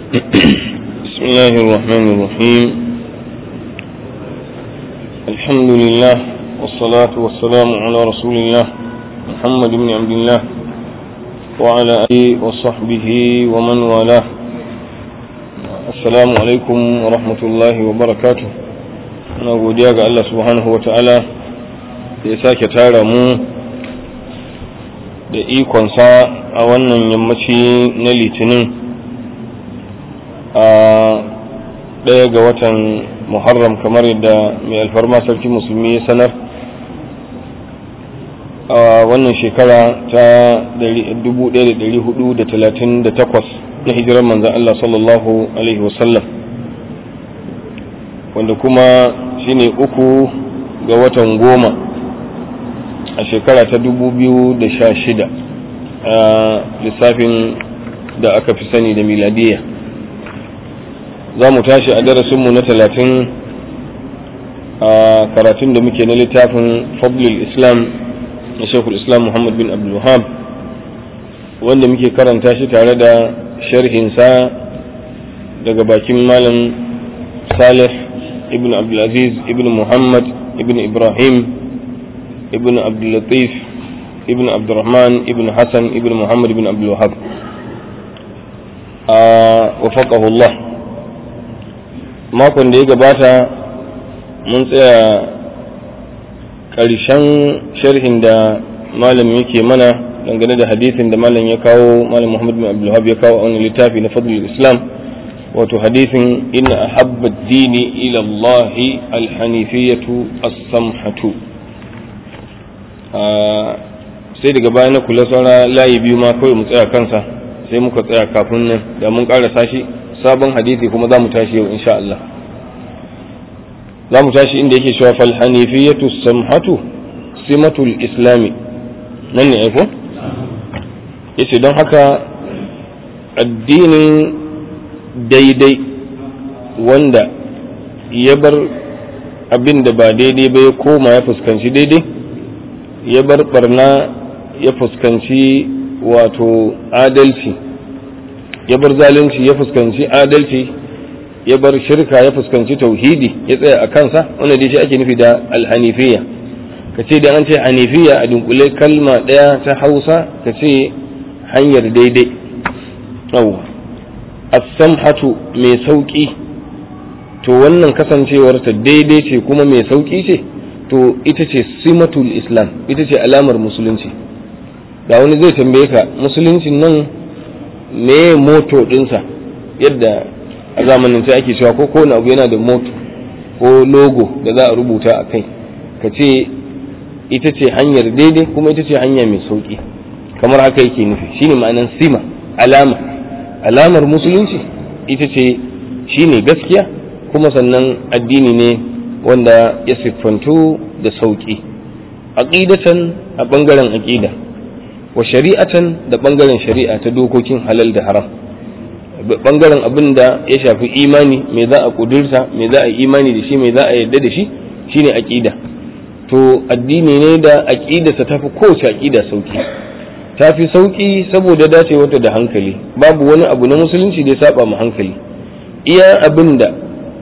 بسم الله الرحمن الرحيم الحمد لله والصلاة والسلام على رسول الله محمد بن عبد الله وعلى آله وصحبه ومن والاه السلام عليكم ورحمة الله وبركاته أنا godiya ga Allah subhanahu wa ta'ala da ya sake tara mu da ikonsa a wannan yammaci na litinin a ɗaya ga watan muharram kamar yadda mai alfarma sarki musulmi ya sanar a wannan shekara ta 1438 na hijirar manzan Allah sallallahu Alaihi wasallam wanda kuma shine uku ga watan goma a shekara ta 2016 a lissafin da aka fi sani da miladiyya za mu tashi a darasinmu na talatin a karatun da muke na littafin fadlul islam na shekul islam muhammad bin abdulwahab wanda muke karanta shi tare da sharhinsa daga bakin malam salih ibn abdulaziz ibn muhammad ibn ibrahim ibn abdullatif ibn abdurrahman ibn hassan ibn muhammad ibn abdulwahab a wafaqahullah makon da ya gabata mun tsaya ƙarshen sharhin da malam yake mana dangane da hadisin da malam ya kawo malam muhammad bin abdulhab ya kawo a wani littafi na fadlul islam wato hadisin inna ahabba dini ila Allah alhanifiyatu as-samhatu sai daga baya na kula saura layi biyu ma kawai mu tsaya kansa sai muka tsaya kafin nan da mun ƙarasa shi sabon hadisi kuma za mu tashi yau insha Allah za mu tashi inda yake cewa fal hanifiyatu samhatu simatul islami nan ne aiko yace don haka addinin daidai wanda ya bar abin da ba daidai ba ya koma ya fuskanci daidai ya bar barna ya fuskanci wato adalci ya bar zalunci ya fuskanci adalci ya bar shirka ya fuskanci tauhidi ya tsaya a kansa wanda dai shi ake nufi da alhanifiya ka ce da an ce hanifiya a dunkule kalma ɗaya ta hausa ka ce hanyar daidai yawwa as-samhatu mai sauki to wannan kasancewar ta daidai ce kuma mai sauki ce to ita ce simatul islam ita ce alamar musulunci da wani zai tambaye ka musuluncin nan me moto dinsa yadda a zamanin sai ake cewa ko kowane abu yana da moto ko logo da za a rubuta a kai ka ce ita ce hanyar daidai kuma ita ce hanya mai sauki kamar haka yake nufi shine ma'anan sima alama alamar musulunci ita ce shine gaskiya kuma sannan addini ne wanda ya siffantu da sauki aqidatan a bangaren aqida wa shari'atan da bangaren shari'a ta dokokin halal da haram bangaren abin da ya shafi imani me za a kudurta me za a yi imani da shi me za a yarda da shi shine aqida to addini ne da aqidarsa tafi kowace aqida sauki tafi sauki saboda dacewarta da hankali babu wani abu na musulunci da ya saba mu hankali iya abin da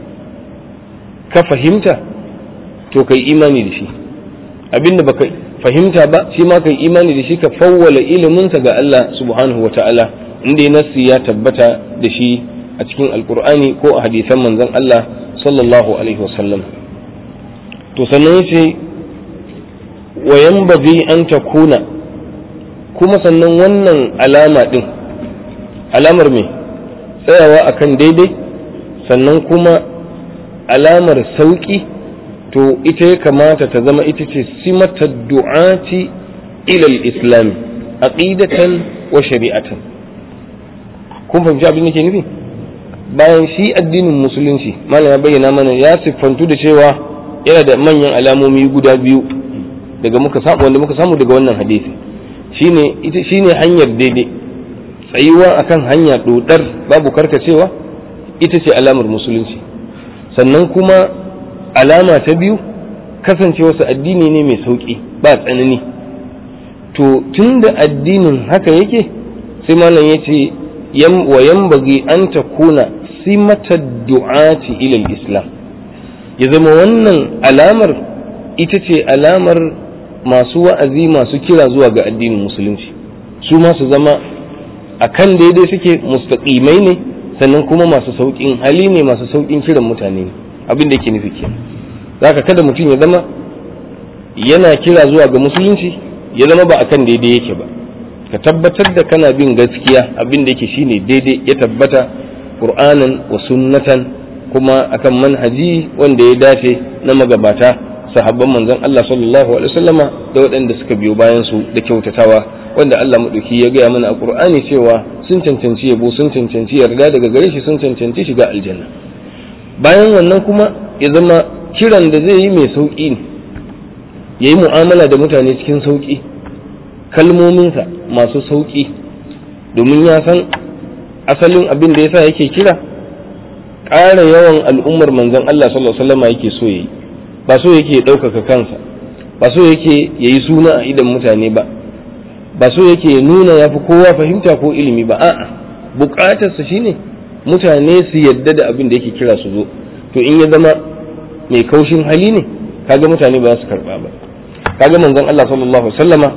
ka fahimta to kai imani da shi abin da baka fahimta ba shi ma kai imani da shi ka fawwala iliminsa ga Allah subhanahu wa ta'ala inda nassi ya tabbata da shi a cikin alkur'ani ko a hadisan manzon Allah sallallahu alaihi wasallam to sannan yace wa yanbaghi an takuna kuma sannan wannan alama din alamar me tsayawa akan daidai sannan kuma alamar sauki to ita ya kamata ta zama ita ce simatar du'ati ilal islam aqidatan wa shari'atan kun fahimci abin da ke nufi bayan shi addinin musulunci malam ya bayyana mana ya siffantu da cewa yana da manyan alamomi guda biyu daga muka samu wanda muka samu daga wannan hadisi shine ita shine hanyar daidai tsayuwa akan hanya dodar babu karkacewa ita ce alamar musulunci sannan kuma alama ta biyu kasancewarsa addini ne mai sauƙi ba tsanani to tun da addinin haka yake sai malam ya ce wa yanbaghi an takuna simata du'ati ila islam ya zama wannan alamar ita ce alamar masu wa'azi masu kira zuwa ga addinin musulunci su ma su zama akan daidai suke mustaqimai ne sannan kuma masu sauƙin hali ne masu sauƙin kiran mutane ne abin da yake nufi kenan zaka kada mutum ya zama yana kira zuwa ga musulunci ya zama ba akan daidai yake ba ka tabbatar da kana bin gaskiya abin da yake shine daidai ya tabbata qur'anan wa sunnatan kuma akan manhaji wanda ya dace na magabata sahabban manzon Allah sallallahu alaihi wasallama da waɗanda suka biyo bayan su da kyautatawa wanda Allah madauki ya gaya mana a Qur'ani cewa sun cancanci yabo sun cancanci yarda daga gare shi sun cancanci shiga aljanna bayan wannan kuma ya zama kiran da zai yi mai sauki ne yayi mu'amala da mutane cikin sauki kalmominsa masu sauki domin ya san asalin abin da yasa yake kira ƙara yawan al'ummar manzon Allah sallallahu alaihi wasallama yake so yayi ba so yake ɗaukaka kansa ba so yake ya yi suna a idan mutane ba ba so yake nuna ya fi kowa fahimta ko ilimi ba a'a buƙatarsa shine mutane su yadda da abin da yake kira su zo to in ya zama mai kaushin hali ne kaga mutane ba za su karɓa ba kaga manzon Allah sallallahu alaihi wasallama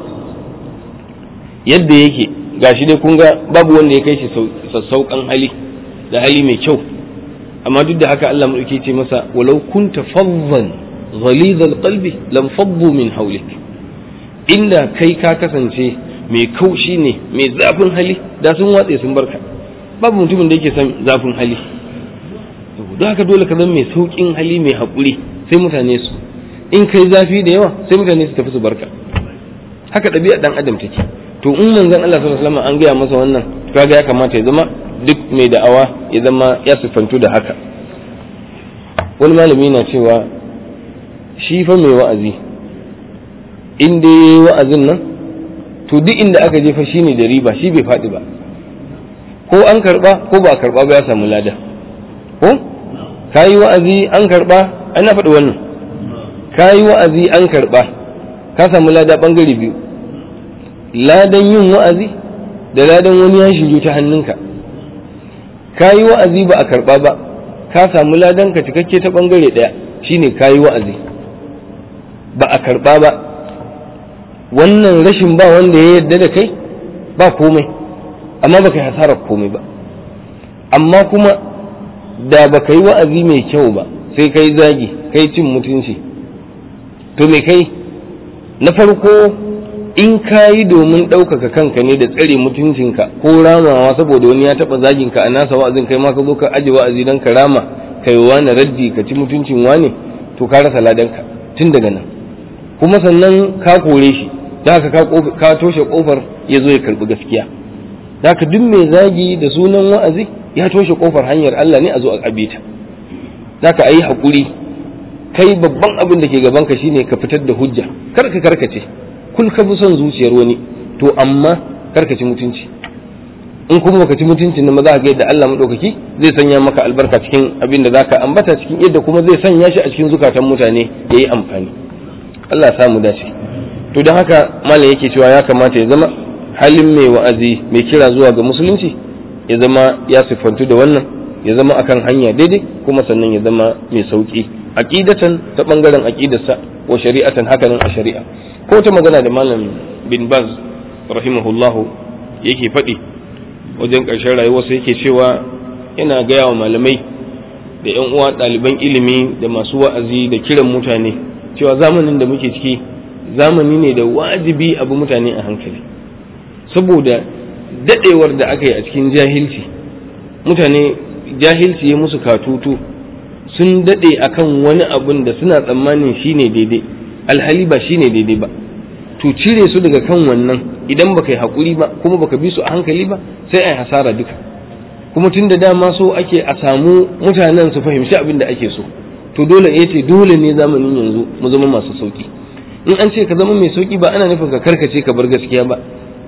yadda yake gashi dai kun ga babu wanda ya kai shi sassauƙan hali da hali mai kyau amma duk da haka Allah mu ce masa walau kunta faddan غليظ القلب لم فضوا من حولك inda kai ka kasance mai kaushi ne mai zafin hali da sun watse sun barka babu mutumin da yake son zafin hali don haka dole ka zama mai saukin hali mai haƙuri sai mutane su in kai zafi da yawa sai mutane su tafi su barka haka ɗabi'a ɗan adam take to in manzon Allah sallallahu alaihi wasallam an gaya masa wannan kaga ya kamata ya zama duk mai da'awa ya zama ya siffantu da haka wani malami na cewa shi fa mai wa'azi in dai yayi wa'azin nan to duk inda aka je fa shine da riba shi bai faɗi ba ko an karba ko ba karba ba ya samu lada ko kayi wa'azi an karba an na faɗi wannan kayi wa'azi an karba ka samu lada bangare biyu ladan yin wa'azi da ladan wani ya shiryu ta hannunka kayi wa'azi ba a karba ba ka samu ladan ka cikakke ta bangare ɗaya shine kayi wa'azi ba a karba ba wannan rashin ba wanda ya yarda da kai ba komai amma baka yi hasarar komai ba amma kuma da baka yi wa'azi mai kyau ba sai kai zagi kai cin mutunci to me kai na farko in ka yi domin ɗaukaka kanka ne da tsare mutuncinka ko ramawa saboda wani ya taɓa zaginka a nasa wa'azin kai ma ka zo ka aje wa'azi don ka rama kai wani raddi ka ci mutuncin wane to ka rasa ladanka tun daga nan kuma sannan ka kore shi da haka ka toshe kofar ya zo ya karbi gaskiya da haka duk mai zagi da sunan wa'azi ya toshe kofar hanyar Allah ne a zo a abita da haka ayi hakuri kai babban abin da ke gaban ka shine ka fitar da hujja kar ka karkace kul ka bi son zuciyar wani to amma karkace mutunci in kuma baka ci mutuncin nan za ka ga yadda Allah madaukaki zai sanya maka albarka cikin abin da zaka ambata cikin yadda kuma zai sanya shi a cikin zukatan mutane yayi amfani Allah ya samu dace to don haka malam yake cewa ya kamata ya zama halin mai wa'azi mai kira zuwa ga musulunci ya zama ya siffantu da wannan ya zama akan hanya daidai kuma sannan ya zama mai sauki aqidatan ta bangaren aqidarsa wa shari'atan hakanan a shari'a ko ta magana da malam bin baz rahimahullahu yake faɗi wajen ƙarshen rayuwarsa yake cewa yana gaya wa malamai da 'yan uwa ɗaliban ilimi da masu wa'azi da kiran mutane cewa zamanin da muke ciki zamani ne da wajibi abu mutane a hankali saboda dadewar da aka yi a cikin jahilci mutane jahilci ya musu katutu sun dade akan wani abun da suna tsammanin shine daidai alhali ba shine daidai ba to cire su daga kan wannan idan baka yi hakuri ba kuma baka bi su a hankali ba sai ai hasara duka kuma tun da dama so ake a samu mutanen su fahimci abin da ake so to dole ya ce dole ne zamanin yanzu mu zama masu sauki in an ce ka zama mai sauki ba ana nufin ka karkace ka bar gaskiya ba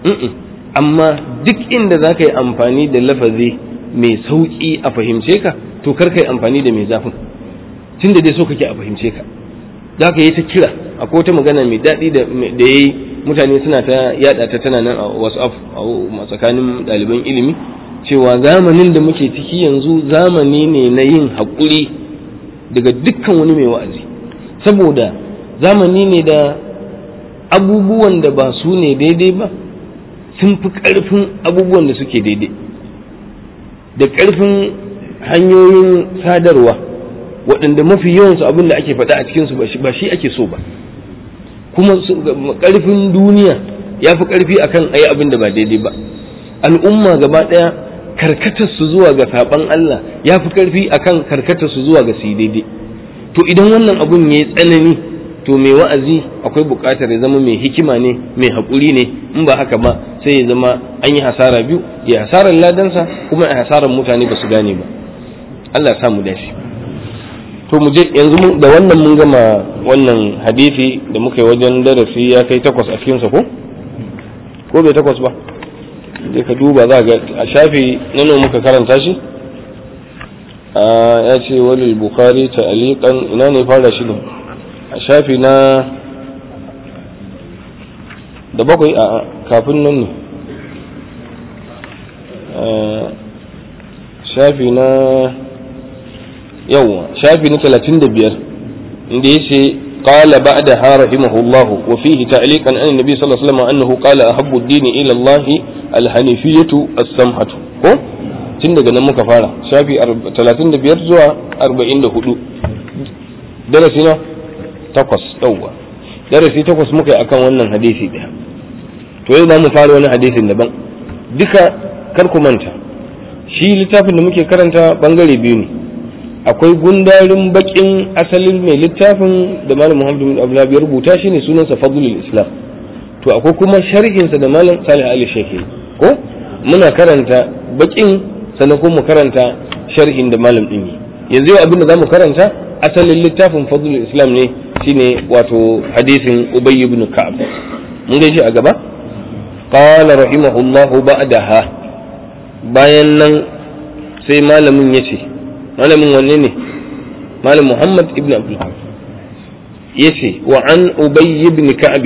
amma duk inda za ka yi amfani da lafazi mai sauki a fahimce ka to kar ka yi amfani da mai zafin tun da dai so kake a fahimce ka za ka yi ta kira akwai wata magana mai daɗi da ya yi mutane suna ta yada ta tana nan a whatsapp a tsakanin ɗaliban ilimi cewa zamanin da muke ciki yanzu zamani ne na yin haƙuri daga dukkan wani mai wa'azi saboda zamani ne da abubuwan da ba su ne daidai ba sun fi ƙarfin abubuwan da suke daidai da ƙarfin hanyoyin sadarwa waɗanda mafi yawansu abin da ake faɗa a cikinsu ba shi ake so ba kuma ƙarfin duniya ya fi ƙarfi akan ayi abin da ba daidai ba al'umma gaba ɗaya karkatar su zuwa ga saɓan Allah ya fi ƙarfi akan karkatar su zuwa ga su daidai to idan wannan abun ya yi tsanani to mai wa'azi akwai buƙatar ya zama mai hikima ne mai haƙuri ne in ba haka ba sai ya zama an yi hasara biyu ya hasarar ladansa kuma ya hasarar mutane ba su gane ba Allah ya mu dashi to mu je yanzu da wannan mun gama wannan hadisi da muka yi wajen darasi ya kai takwas a cikinsa ko ko bai takwas ba sai ka duba za ga a shafi nano muka karanta shi ya ce walil bukari ta aliƙan ina ne fara shi ne a shafi na da bakwai a kafin nan ne shafi na yawwa shafi na talatin da biyar inda ya ce قال بعدها رحمه الله وفيه تعليقا عن النبي صلى الله عليه وسلم أنه قال أحب الدين إلى الله الحنيفية السمحة ko tun daga nan muka fara shafi 35 zuwa 44 darasi na takwas ɗauwa darasi takwas muka yi akan wannan hadisi ɗaya to yau za mu fara wani hadisin daban duka kar ku manta shi littafin da muke karanta bangare biyu ne akwai gundarin bakin asalin mai littafin da malam muhammadu bin abdullahi ya rubuta shi ne sunansa fadlul islam to akwai kuma sharhinsa da malam salih ali shehi ko muna karanta bakin sannan kuma mu karanta sharhin da malam din yanzu yau abin da zamu karanta asalin littafin fadlul islam ne shine wato hadisin ubay ibn ka'ab mun gaishe a gaba qala rahimahullahu ba'daha bayan nan sai malamin yace malamin wanne ne malam muhammad ibn abdul yace wa an ubay ibn ka'ab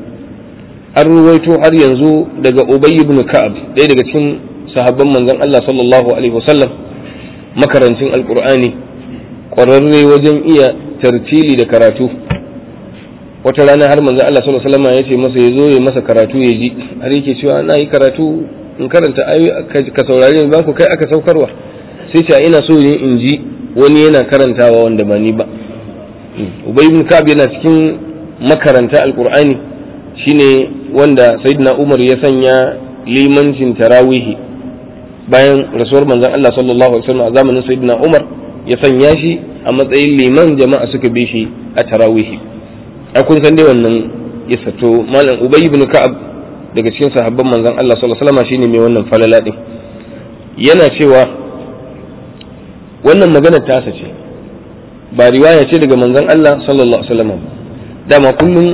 an ruwaito har yanzu daga ubay ibn ka'ab ɗaya daga cikin sahabban manzon Allah sallallahu alaihi wasallam makarancin alqur'ani ƙwararre wajen iya tartili da karatu wata rana har manzon Allah sallallahu alaihi wasallam ya ce masa ya zo ya masa karatu ya ji har yake cewa na yi karatu in karanta ayoyi ka saurare ni ba ku kai aka saukarwa sai ce ina so ne in ji wani yana karantawa wanda ba ni ba ubay ibn ka'ab yana cikin makaranta alqur'ani shine wanda sayyidina umar ya sanya limancin tarawihi bayan rasuwar manzon Allah sallallahu alaihi wasallam a zamanin sayyidina umar ya sanya shi a matsayin liman jama'a suka bi shi a tarawihi a kun san dai wannan ya sato malam ubay ibn ka'ab daga cikin sahabban manzon Allah sallallahu alaihi wasallam shine mai wannan falala din yana cewa wannan magana tasa ce ba riwaya ce daga manzon Allah sallallahu alaihi wasallam dama kullum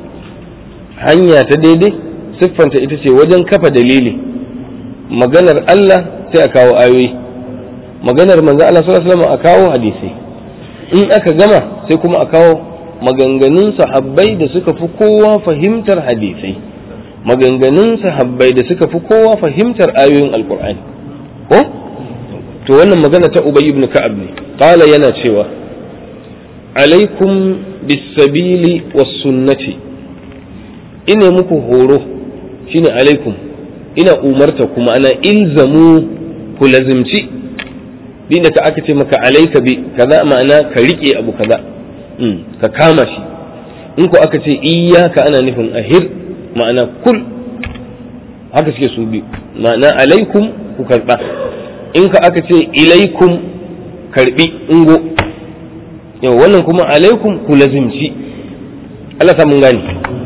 hanya ta daidai siffanta ita ce wajen kafa dalili maganar Allah sai a kawo ayoyi maganar manzon Allah sallallahu alaihi wasallam a kawo hadisi in aka gama sai kuma a kawo maganganun sahabbai da suka fi kowa fahimtar hadisai maganganun sahabbai da suka fi kowa fahimtar ayoyin alkur'ani ko to wannan magana ta ubay ibn ka'ab ne qala yana cewa alaikum bisabili was sunnati ina muku horo shine alaikum ina umarta kuma ana ilzamu ku lazimci dinda ka aka ce maka alaika bi kaza ma'ana ka rike abu kaza ka kama shi in ko aka ce iyaka ana nufin ahir ma'ana kul haka suke su bi ma'ana alaikum ku karba in ka aka ce ilaikum karbi ingo yau wannan kuma alaikum ku lazimci Allah mun gani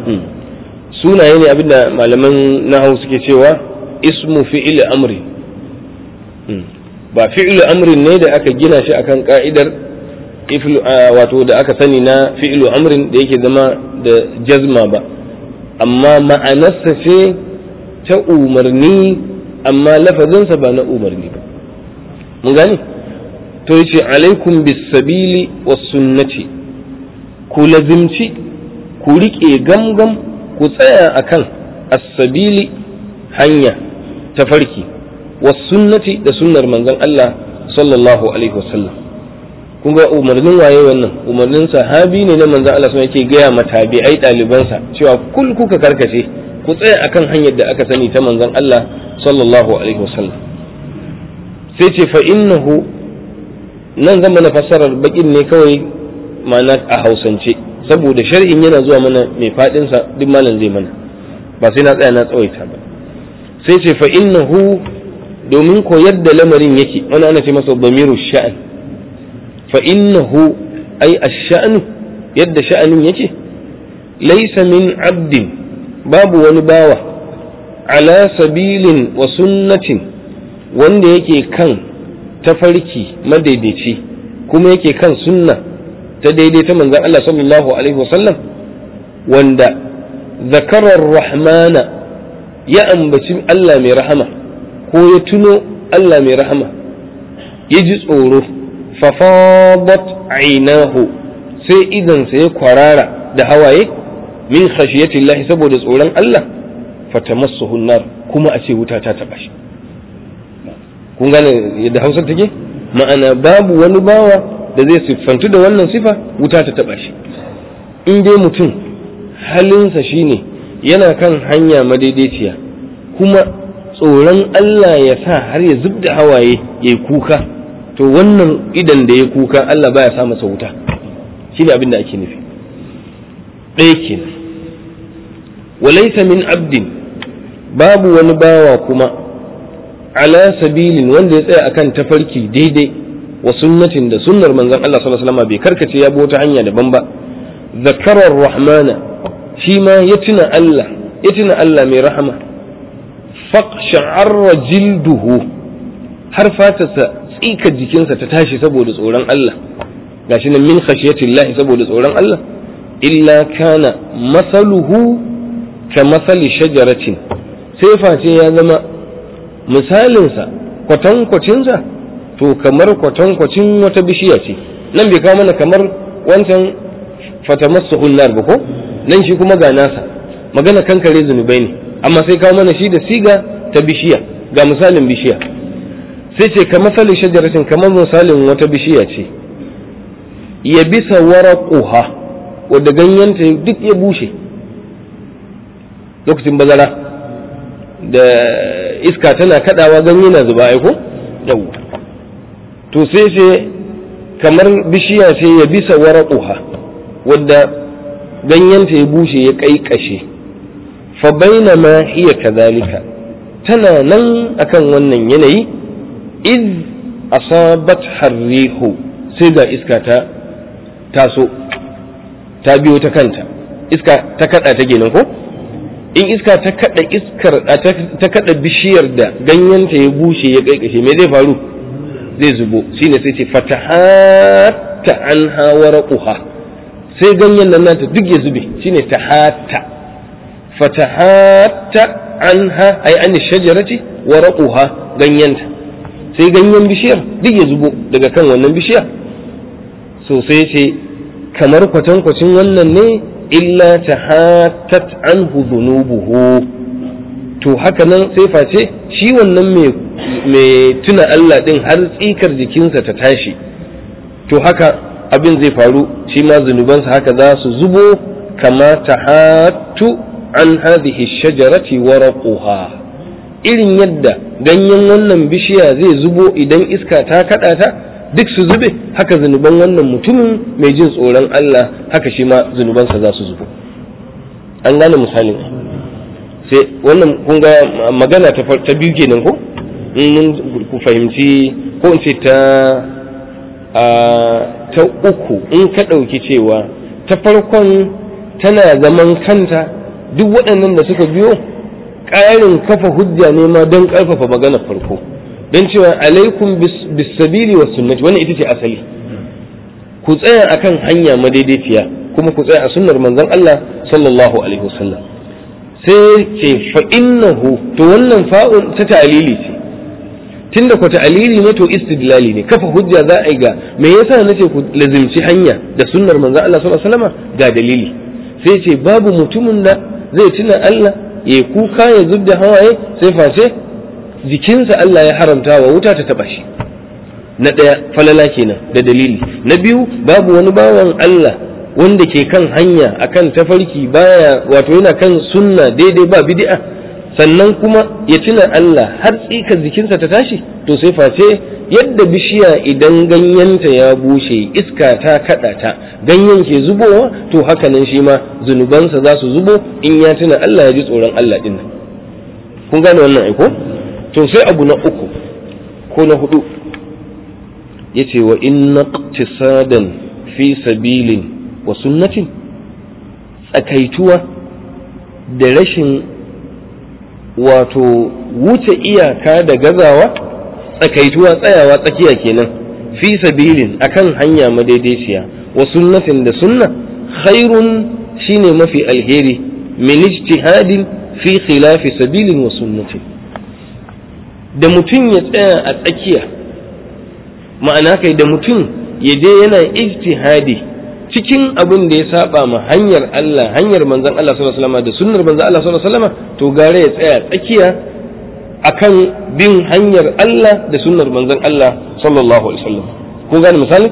sunaye ne abinda malaman nahawu suke cewa ismu fi'il amri ba fi'il amrin ne da aka gina shi akan ka'idar wato da aka sani na fi'ilu amrin da yake zama da jazma ba amma ma'anarsa ce ta umarni amma lafazinsa ba na umarni ba mun gane to yace alaikum bisabili was sunnati ku lazimci ku riƙe gamgam ku tsaya akan as-sabili hanya ta farki was sunnati da sunnar manzon Allah sallallahu alaihi wasallam kun ga umarnin waye wannan umarnin sahabi ne na manzon Allah sun yake gaya ma tabi'ai ɗalibansa cewa kul kuka karkace ku tsaya akan hanyar da aka sani ta manzon Allah sallallahu alaihi wasallam sai ce fa innahu nan zama na fassarar bakin ne kawai ma'ana a hausance saboda shar'in yana zuwa mana mai fadinsa duk malam zai mana ba sai na tsaya na tsawaita ba sai ce fa innahu domin ko yadda lamarin yake wani ana ce masa damiru sha'an fa innahu ai ash-sha'nu yadda sha'anin yake laysa min abdin babu wani bawa ala sabilin wa sunnatin wanda yake kan tafarki madaidaici kuma yake kan sunna ta daidai ta manzan Allah sallallahu alaihi wasallam wanda zakarar rahmana ya ambaci Allah mai rahama ko ya tuno Allah mai rahama ya ji tsoro fafadat ainahu sai idansa ya kwarara da hawaye min khashiyatillahi saboda tsoron Allah fatamassuhu nar kuma a ce wuta ta taba shi kun gane yadda Hausa take ma'ana babu wani bawa da zai siffantu da wannan sifa wuta ta taba shi in dai mutum halinsa shine yana kan hanya madaidaiciya kuma tsoron Allah ya sa har ya zub da hawaye ya kuka to wannan idan da ya kuka Allah baya sa masa wuta shi ne abin da ake nufi ɗaya kenan walaisa min abdin babu wani bawa kuma ala sabilin wanda ya tsaya akan tafarki daidai wa sunnatin da sunnar manzon Allah sallallahu alaihi wasallam bai karkace ya bi wata hanya daban ba zakarar rahmana shi ma ya tuna Allah ya tuna Allah mai rahama faqsha'arra jilduhu har fatarsa tsika jikinsa ta tashi saboda tsoron Allah gashi nan min khashiyatillahi saboda tsoron Allah illa kana masaluhu ka masali shajaratin sai face ya zama misalinsa kwatankwacinsa to kamar kwatankwacin wata bishiya ce nan bai kawo mana kamar wancan fatamassu hunnar ba ko nan shi kuma ga nasa magana kankare zunubai ne amma sai kawo mana shi da siga ta bishiya ga misalin bishiya sai ce ka masalin shajaratin kamar misalin wata bishiya ce ya bisa waraquha wadda ganyenta duk ya bushe lokacin bazara da iska tana kadawa ganye na zuba aiko yau to sai ce kamar bishiya ce ya bisa waraquha wadda ganyenta ya bushe ya kaikashe fa bainama hiya kadhalika tana nan akan wannan yanayi iz asabat harrihu sai ga iska ta taso ta biyo ta kanta iska ta kada ta kenan ko in iska ta kada iskar ta kada bishiyar da ganyenta ya bushe ya kaikashe me zai faru zai zubo shine sai ce fatahatta anha waraquha sai ganyen nan nata duk ya zube shine tahatta fatahatta anha ay an shajarati waraquha ganyenta sai ganyen bishiyar duk ya zubo daga kan wannan bishiya so sai ce kamar kwatankwacin wannan ne illa tahattat anhu dhunubuhu to haka nan sai face shi wannan mai tuna Allah din har tsikar jikinsa ta tashi to haka abin zai faru shi ma zunubansa haka za su zubo kama tahattu an hadhihi shajarati waraquha irin yadda ganyen wannan bishiya zai zubo idan iska ta kada ta duk su zube haka zunuban wannan mutumin mai jin tsoron Allah haka shi ma zunubansa za su zubo an gane misalin sai wannan kun ga magana ta biyu kenan ko in ku fahimci ko in ce ta ta uku in ka ɗauki cewa ta farkon tana zaman kanta duk waɗannan da suka biyo ƙarin kafa hujja ne ma don ƙarfafa maganar farko don cewa alaikum bisabili wa sunnati wannan ita ce asali ku tsaya akan hanya madaidaiciya kuma ku tsaya a sunnar manzon Allah sallallahu alaihi wasallam sai ce fa innahu to wannan fa'un ta ta'lili ce tunda ku ta'lili ne to istidlali ne kafa hujja za a yi ga me yasa nace ku lazimci hanya da sunnar manzon Allah sallallahu alaihi wasallam ga dalili sai ce babu mutumin da zai tuna Allah ya kuka ya zubda hawaye sai face jikinsa Allah ya haramta wa wuta ta taba shi na ɗaya falala kenan da dalili na biyu babu wani bawan Allah wanda ke kan hanya akan tafarki baya wato yana kan sunna daidai ba bid'a sannan kuma ya tuna Allah har tsika jikinsa ta tashi to sai face yadda bishiya idan ganyenta ya bushe iska ta kada ta ganyen ke zubowa to hakanan shi ma zunubansa za su zubo in ya tuna Allah ya ji tsoron Allah din kun gane wannan aiko to sai abu na uku ko na hudu yace wa inna iqtisadan fi sabilin wa sunnatin tsakaituwa da rashin wato wuce iyaka da gazawa tsakaituwa tsayawa tsakiya kenan fi sabilin akan hanya madaidaiciya wa sunnatin da sunna khairun shine mafi alheri min ijtihadin fi khilafi sabilin wa sunnatin da mutum ya tsaya a tsakiya ma'ana kai da mutum ya je yana ijtihadi cikin abin da ya saba ma hanyar Allah hanyar manzon Allah sallallahu alaihi wasallam da sunnar manzon Allah sallallahu alaihi wasallam to gare ya tsaya tsakiya akan bin hanyar Allah da sunnar manzon Allah sallallahu alaihi wasallam kun gane misali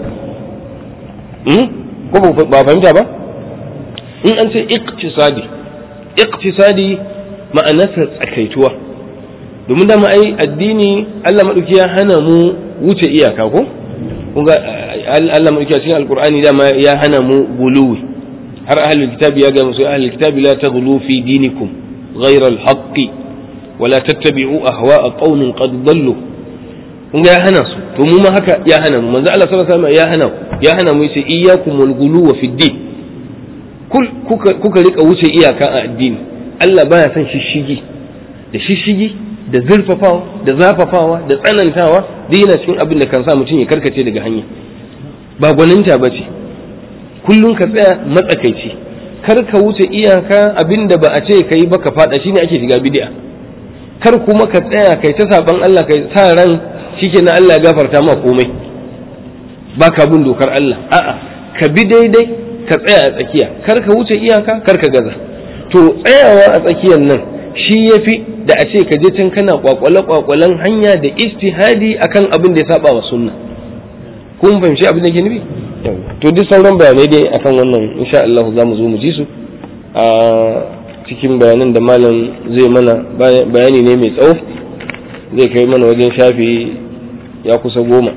hmm? ko ba fahimta ba in an ce iqtisadi iqtisadi ma'anarsa tsakaituwa domin dama ai addini Allah madauki ya hana mu wuce iyaka ko kun ga Allah madauki a cikin alqur'ani dama ya hana mu guluwi har ahlul kitabi ya ga musu ahlul kitabi la taghlu fi dinikum ghayra al-haqqi ولا تتبعوا أهواء قوم قد ضلوا kun ga ya hana su to mu ma haka ya hana mu manzo Allah sallallahu alaihi wasallam ya hana ya hana mu yace iyyakum wal guluwa fi din kul kuka kuka rika wuce iyaka a addini Allah baya son shishigi da shishigi da zurfafawa da zafafawa da tsanantawa duk yana cikin abin da kan sa mutum ya karkace daga hanya ba gwaninta bace kullun ka tsaya matsakaici kar ka wuce iyaka abin da ba a ce kai ba ka fada shine ake shiga bid'a kar kuma ka tsaya kai ta saban Allah kai sa ran shike na Allah gafarta ma komai ba ka bin dokar Allah a'a ka bi daidai ka tsaya a tsakiya kar ka wuce iyaka kar ka gaza to tsayawa a tsakiyar nan shi yafi da a ce ka je can kana kwakwale kwakwalen hanya da istihadi akan abin da ya saba wa sunna kun fahimci abin da ke nufi to duk sauran bayanai dai akan wannan insha Allah za mu zo mu ji su a cikin bayanan da malam zai mana bayani ne mai tsawo zai kai mana wajen shafi ya kusa goma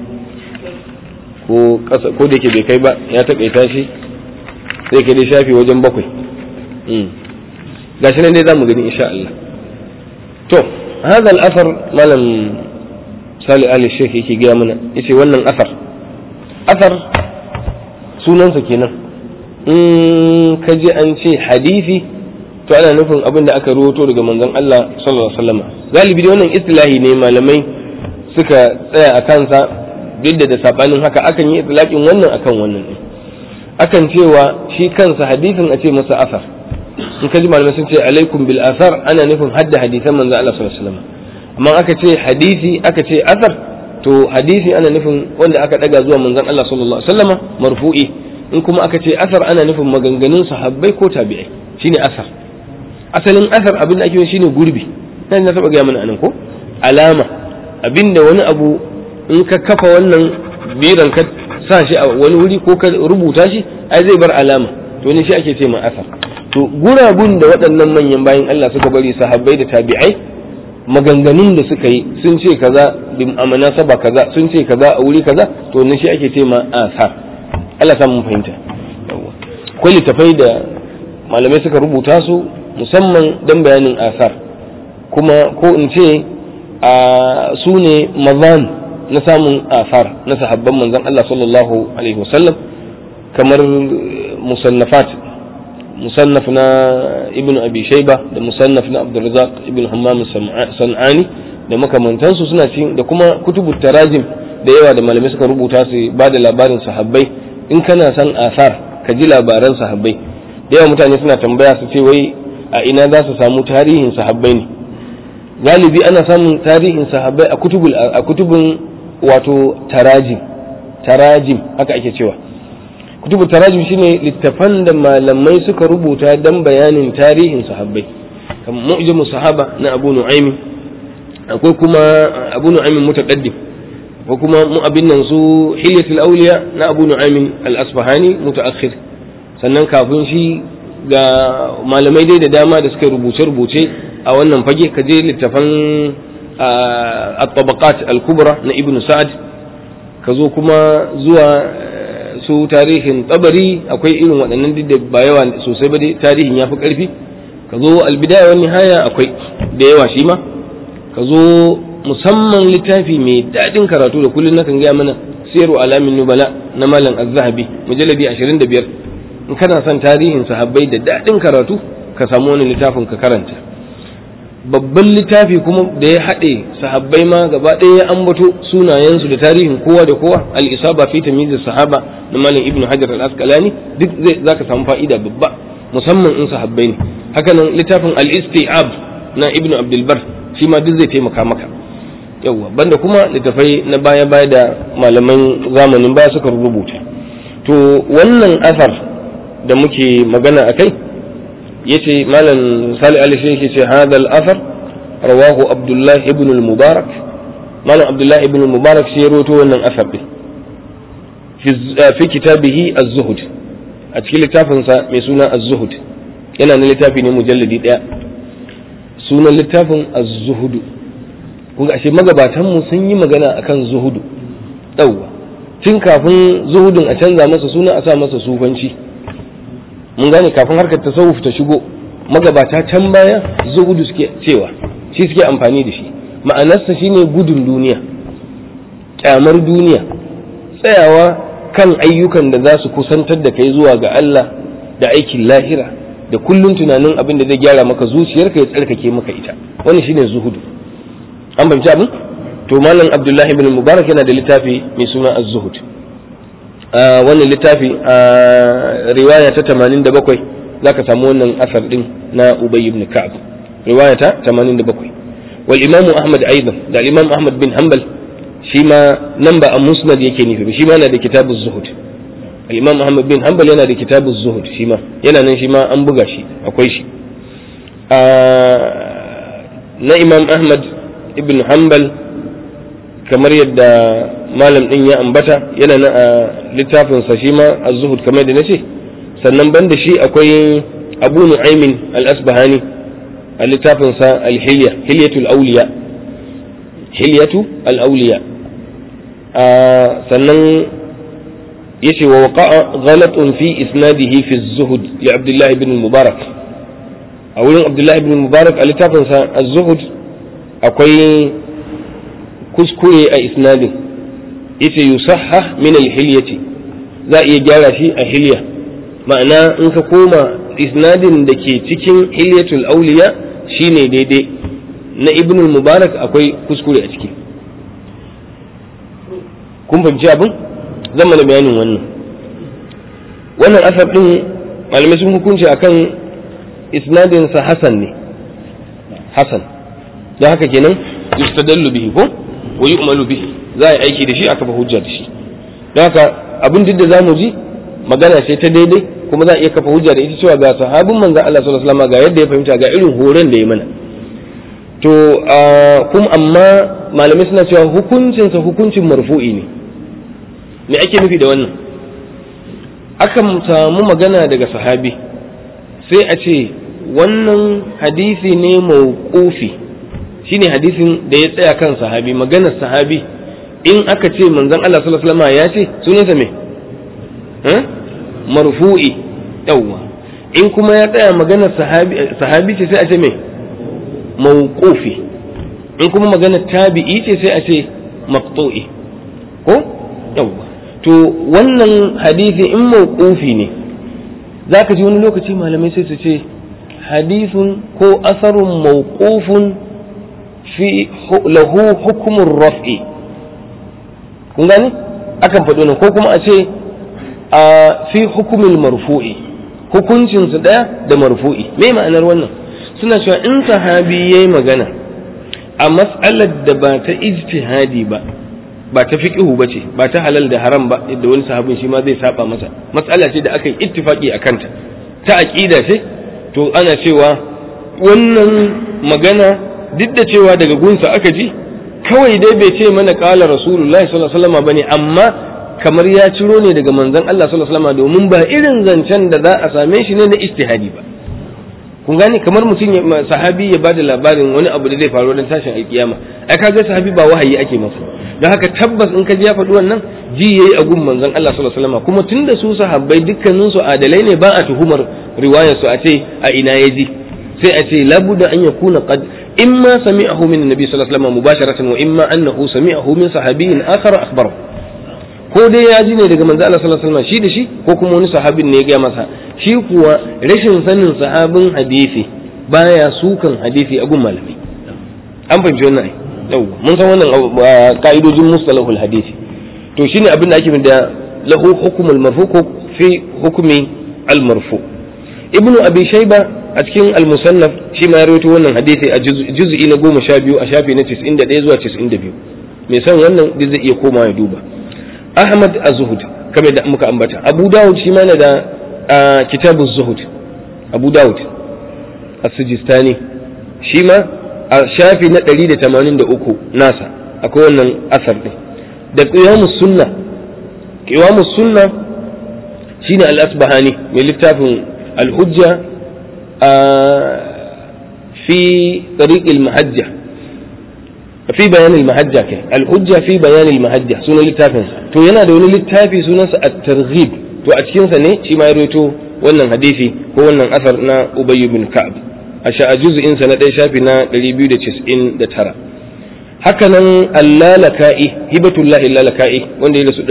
ko da ke bai kai ba ya taƙaita shi zai kai dai shafi wajen bakwai gashi nan dai za mu gani insha Allah to هذا الأثر malam sali ali sheikh yake gaya mana yace wannan asar asar sunansa kenan in ka ji an ce hadisi to ana nufin abin da aka ruwato daga manzon Allah sallallahu alaihi wasallam galibi dai wannan istilahi ne malamai suka tsaya a kansa duk da sabanin haka akan yi itlaqin wannan akan wannan din akan cewa shi kansa hadisin a ce masa asar in ka ji malamai sun ce alaikum bil asar ana nufin hadda hadisan manzon Allah sallallahu alaihi wasallam amma aka ce hadisi aka ce asar to hadisi ana nufin wanda aka daga zuwa manzon Allah sallallahu alaihi wasallam marfu'i in kuma aka ce asar ana nufin maganganun sahabbai ko tabi'ai shine asar asalin asar abin da ake yi shine gurbi nan na taba gaya mana anan ko alama abinda wani abu in ka kafa wannan biran ka sa shi a wani wuri ko ka rubuta shi ai zai bar alama to ne shi ake ce ma asar to gurabun da waɗannan manyan bayan Allah suka bari sahabbai da tabi'ai maganganun da suka yi sun ce kaza a manasaba kaza sun ce kaza a wuri kaza to ne shi ake ce ma asar Allah sa mun fahimta akwai littafai da malamai suka rubuta su musamman don bayanin asar kuma ko in ce a su ne mazan na samun asar na sahabban manzon Allah sallallahu alaihi wasallam kamar musannafat musannaf na ibn abi shaiba da musannaf na abdurrazak ibn hammam san'ani da makamantansu suna cikin da kuma kutubu tarajim da yawa da malamai suka rubuta su ba da labarin sahabbai in kana san asar ka ji labaran sahabbai da yawa mutane suna tambaya su ce wai a ina za su samu tarihin sahabbai ne galibi ana samun tarihin sahabbai a kutubul a kutubun wato tarajim tarajim haka ake cewa kutubul tarajim shine littafan da malamai suka rubuta dan bayanin tarihin sahabbai kamar mu'jamu sahaba na Abu Nu'aym akwai kuma abu nu'aymin mutaqaddim ko kuma mu abin nan su hilyatul awliya na abu nu'aymin al-asfahani mutaakhir sannan kafin shi ga malamai dai da dama da suka rubuce rubuce a wannan fage ka je littafan at-tabaqat al-kubra na ibn sa'ad ka zo kuma zuwa su tarihin tabari akwai irin waɗannan duk da ba yawa sosai ba dai tarihin ya fi ƙarfi ka zo albidaya wani haya akwai da yawa shi ma ka zo musamman littafi mai daɗin karatu da kullum nakan gaya mana siyaru alamin nubala na malam az-zahabi mujalladi 25 in kana son tarihin sahabbai da daɗin karatu ka samu wani littafin ka karanta babban littafi kuma da ya haɗe sahabbai ma gaba ɗaya ya ambato sunayensu da tarihin kowa da kowa al-isaba fi tamyiz sahaba na malam ibnu hajar al-asqalani duk zai zaka samu fa'ida babba musamman in sahabbai ne haka nan littafin al-isti'ab na ibnu abdul bar shi ma duk zai taimaka maka yawwa banda kuma littafai na baya baya da malaman zamanin baya suka rubuta to wannan asar da muke magana akai yace malam sali ali shi yake ce hada al-athar rawahu abdullah ibn al-mubarak malam abdullah ibn al-mubarak shi ya rawaito wannan asar din fi kitabihi az-zuhd a cikin littafin sa mai suna az-zuhd yana na littafi ne mujalladi daya sunan littafin az-zuhd kun ga ashe magabatan mu sun yi magana akan zuhudu yawwa tun kafin zuhudun a canza masa suna a sa masa sufanci mun gane kafin harkar tasawuf ta shigo magabata can baya zuhudu suke cewa shi suke amfani da shi ma'anarsa shine gudun duniya kyamar duniya tsayawa kan ayyukan da za su kusantar da kai zuwa ga Allah da aikin lahira da kullun tunanin abin da zai gyara maka zuciyarka ya tsarkake maka ita wannan shine zuhudu an fahimci abin to malam abdullahi ibn mubarak yana da littafi mai suna az-zuhud wannan littafi a riwaya ta 87 zaka samu wannan asar din na ubay ibn ka'ab riwaya ta 87 wal imam ahmad aidan da imam ahmad bin hanbal shi ma nan ba a musnad yake nufi shi ma yana da kitabu zuhud al imam ahmad bin hanbal yana da kitabu zuhud shi ma yana nan shi ma an buga shi akwai shi na imam ahmad ibn hanbal kamar yadda malam din ya ambata yana na a littafinsa shi ma az-zuhud kamar da nace sannan banda shi akwai abu nu'aymin al-asbahani a littafinsa al-hilya hilyatul awliya hilyatu al-awliya sannan yace wa waqa'a ghalatun fi isnadihi fi az-zuhud li abdullah ibn mubarak a wurin abdullah ibn mubarak a littafinsa az-zuhud akwai kuskure a isnadin yace yusahha min al-hilyati za iya gyara shi a hilya ma'ana in ka koma isnadin da ke cikin hilyatul auliya shine daidai na ibn mubarak akwai kuskure a ciki kun fahimci abin zan mana bayanin wannan wannan asar din malamai sun hukunci akan isnadin sa hasan ne hasan don haka kenan yustadallu bihi ko wa yu'malu bihi za a yi aiki da shi a kafa hujja da shi don haka abin duk da zamu ji magana ce ta daidai kuma za a iya kafa hujja da ita cewa ga sahabin manzon Allah sallallahu alaihi wasallam ga yadda ya fahimta ga irin horon da ya mana to kuma amma malamai suna cewa hukuncinsa hukuncin marfu'i ne me ake nufi da wannan akan samu magana daga sahabi sai a ce wannan hadisi ne mauqufi shine hadisin da ya tsaya kan sahabi maganar sahabi in aka ce manzon Allah sallallahu alaihi wasallam ya ce sunansa me marfu'i yawwa in kuma ya tsaya maganar sahabi sahabi ce sai a ce me mawqufi in kuma maganar tabi'i ce sai a ce maqtu'i ko yawwa to wannan hadisi in mawqufi ne zaka ji wani lokaci malamai sai su ce hadisun ko asarun mawqufun fi lahu hukumun raf'i kun gani akan faɗo nan ko kuma a ce a fi hukumin marfu'i hukuncin su ɗaya da marfu'i me ma'anar wannan suna cewa in sahabi yayi magana a mas'alar da ba ta ijtihadi ba ba ta fiqhu ba ce ba ta halal da haram ba yadda wani sahabin shi ma zai saba masa mas'ala ce da aka yi ittifaqi a kanta ta aqida ce to ana cewa wannan magana duk da cewa daga gunsa aka ji kawai dai bai ce mana kala rasulullahi sallallahu alaihi wasallam bane amma kamar ya ciro ne daga manzon Allah sallallahu alaihi wasallam domin ba irin zancen da za a same shi ne na istihadi ba kun gane kamar mutum sahabi ya bada labarin wani abu da zai faru don tashin alkiyama ai kaga sahabi ba wahayi ake masa don haka tabbas in ka ji ya faɗi wannan ji yayi a gun manzon Allah sallallahu alaihi wasallam kuma tunda su sahabbai dukkanin su adalai ne ba a tuhumar riwayar su a ce a ina ya ji sai a ce labuda an yakuna qad imma sami'ahu min annabi sallallahu alaihi wasallam mubasharatan wa imma annahu sami'ahu min sahabiyyin akhar akhbarahu ko dai ya ji ne daga manzo Allah sallallahu alaihi wasallam shi da shi ko kuma wani sahabin ne ya gaya masa shi kuwa rashin sanin sahabin hadisi baya sukan hadisi a gun malami an fahimci wannan ai yau mun san wannan ka'idojin mustalahul hadisi to shine abin da ake da lahu hukmul marfu ko fi hukmi al marfu ibnu abi shayba a cikin al musannaf shi ma ya rawaito wannan hadisi a juz'i na 12 a shafi na 91 zuwa 92 mai san wannan zai iya koma ya duba Ahmad az-Zuhud kamar da muka ambata Abu Dawud shi ma yana da kitabu zuhud Abu Dawud as-Sijistani shi ma a shafi na 183 nasa akwai wannan asar din da qiyamus sunna qiyamus sunna shine al-Asbahani mai littafin al-Hujja fi tariq al-mahajja fi bayan al-mahajja kai al-hujja fi bayan al-mahajja sunan littafin sa to yana da wani littafi sunansa at-targhib to a cikin sa ne shi ma ya rawaito wannan hadisi ko wannan asar na Ubay bin Ka'ab a sha juz'in sa na ɗaya shafi na 299 haka nan al-lalaka'i hibatullah al-lalaka'i wanda ya rasu